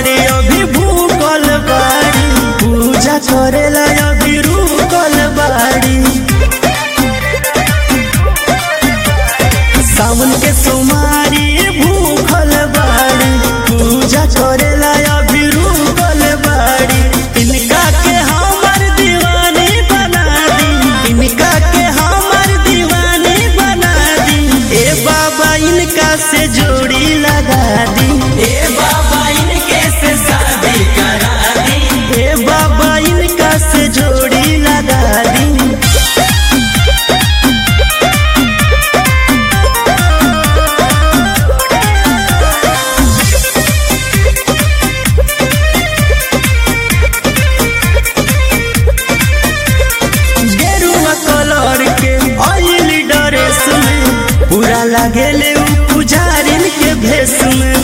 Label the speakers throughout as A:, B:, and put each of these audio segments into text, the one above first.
A: सोमारी अभी भूकल बाड़ी पूजा करेला अभी रुकल बाड़ी सावन के सोमारी भूखल बाड़ी पूजा करेला अभी रुकल बाड़ी इनका के हमर दीवानी बना दी इनका के हमर दीवानी बना दी ए बाबा इनका से जोड़ी लगा दी
B: ए बाबा इनके से शादी करा दी
A: ए बाबा इनका से जोड़ी लगा दी गेरुआ कलर के ऑयल ड्रेस में पूरा लागेले उ पुजारिन के भेष में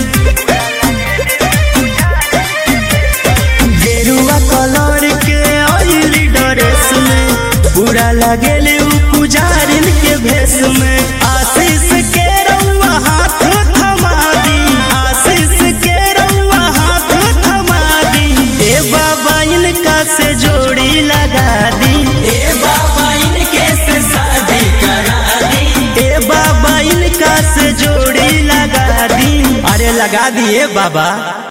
A: गेरुआ कलर के ऑयल ड्रेस में पूरा लागेले उ पुजारिन के भेष में आशीष के रउआ हाथ थमा दी आशीष के रउआ हाथ थमा दी ए बाबा इनका से जोड़ी लगा दी
B: ए बाबा इनके से शादी करा दी
A: ए बाबा इनका से जोड़ी लगा दी अरे लगा दिए बाबा